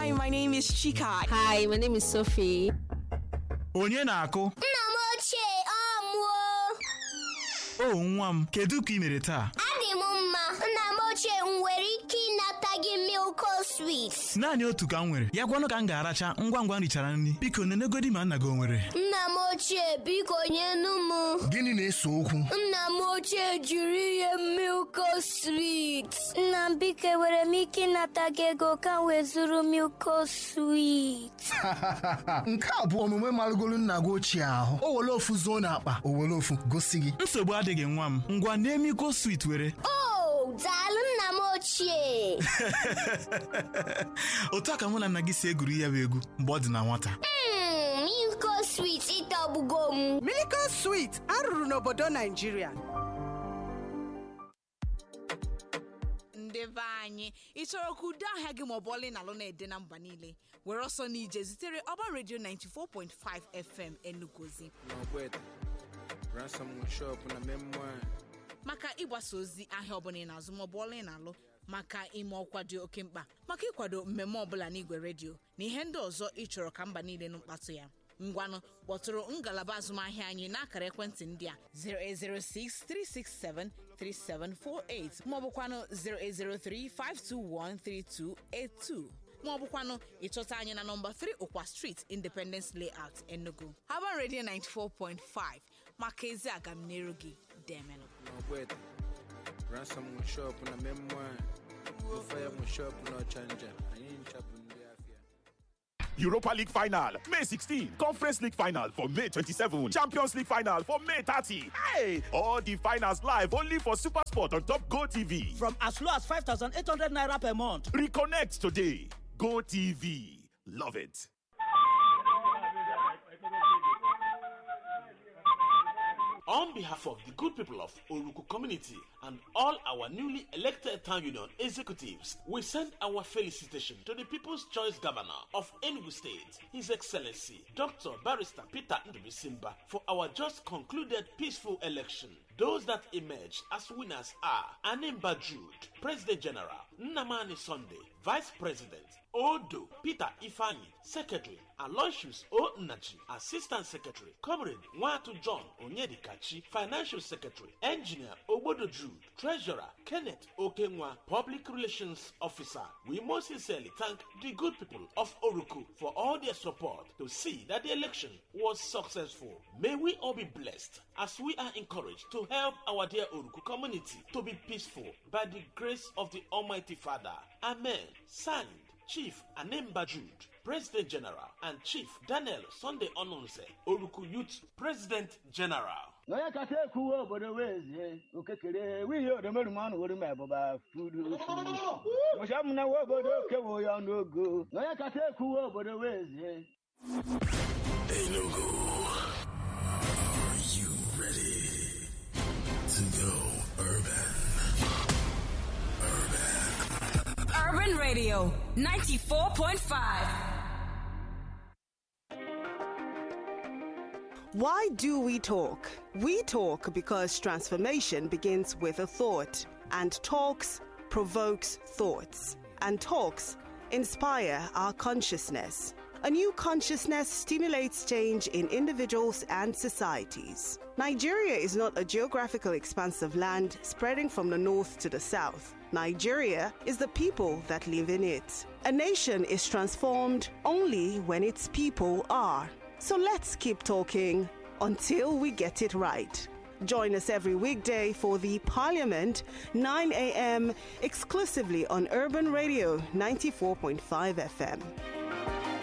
Hi, my name is Chika. Hi, my name is Sophie. onye na-akụ Nna m ochie ọ mụọ o nwa m kedu ka ị mere taa adị m mma nna m ochie m nwere ike ịnata gị milko swit naanị otu ka m nwere ya gwanụ ka m ga-aracha ngwa ngwa m richara nri biko nenegodi ma nna gị o nwere nna m ochie biko nyenu m Gịnị na-ese okwu? nna m ochie jiri ihe milko swit nna m biko enwere m ike ịnata gị ego ka m wee zụrụ milko swit Nke a bụ omume marụgolu nna gị ochie ahụ. O were ofu zuo n'akpa, o were ofu gosi gị. nsogbu adịghị nwa m ngwa na-emiko swit were o daalụ nna m ochie otu a ka mụ na nna gị si egwuri ya bụ egwu mgbe ọ dị na nwata Mm, milko swit ịtọgbugo m Miracle Sweet arụrụ n'obodo Naijiria. ndị be anyị ị chọrọ ka udo ahịa gị maọbụ ọlị na alụ na-ede na mba niile were ọsọ n'ije zitere ọba redio 94.5 fm enugozi N'Ọgweta, ransomware shop na memoir. maka ịgbasa ozi ahịa ọbụla ị na-azụ maọbụ ọlụ ị na-alụ maka ime ọkwa dị oke mkpa maka ịkwado mmemme ọbụla n'igwe redio na ihe ndị ọzọ ị chọrọ ka mba niile nụ mkpatụ ya ngwanụ kpọtụrụ ngalaba azụmahịa anyị n'akara ekwentị ndị a 08063673748 maọbụkwanụ 08035213282 maọbụkwanụ ịchọta anyị na nọmba 3 ụkwa street independence layout enugu haban radio 94.5 maka ezi agamniru gị demenụ N'Ọgweta, ransomware shop na memoir. Fire shop na Ochanja. Anyị nchapụ ndị afịa. Europa League final, May 16. Conference League final for May 27. Champions League final for May 30. Hey! All the finals live only for Super Sport on Top Go TV. From as low as 5,800 naira per month. Reconnect today. Go TV. Love it. On behalf of the good people of Oruku community and all our newly elected town union executives, we send our felicitation to the People's Choice Governor of Enugu State, His Excellency Dr. Barrister Peter Ndubisimba, for our just concluded peaceful election. Those that emerged as winners are Anemba Jude, President General, Nnamani Sunday, Vice President, Odo Peter Ifani, Secretary, Aloysius O. Nnachi, Assistant Secretary, Comrade Nwatu John Onyedikachi, Financial Secretary, Engineer Obodo Jude, Treasurer Kenneth Okenwa, Public Relations Officer. We most sincerely thank the good people of Oruku for all their support to see that the election was successful. May we all be blessed as we are encouraged to help our dear Oruku community to be peaceful by the grace of the Almighty Father. Amen. Signed, Chief Anemba Jude, President General, and Chief Daniel Sunday Onunze, Oruku Youth President General. onye kacha ekwuwe obodo wezie okekere wihi odomerumọnụ were ma ebụba fudu mụchamụna we obodo kewo ya n'ogo onye kacha ekwuwe obodo wezie Enugu, are you ready to go urban? Urban Radio 94.5. Why do we talk? We talk because transformation begins with a thought, and talks provokes thoughts, and talks inspire our consciousness. A new consciousness stimulates change in individuals and societies. Nigeria is not a geographical expanse of land spreading from the north to the south. Nigeria is the people that live in it. A nation is transformed only when its people are. So let's keep talking until we get it right. Join us every weekday for the Parliament, 9 a.m., exclusively on Urban Radio 94.5 FM.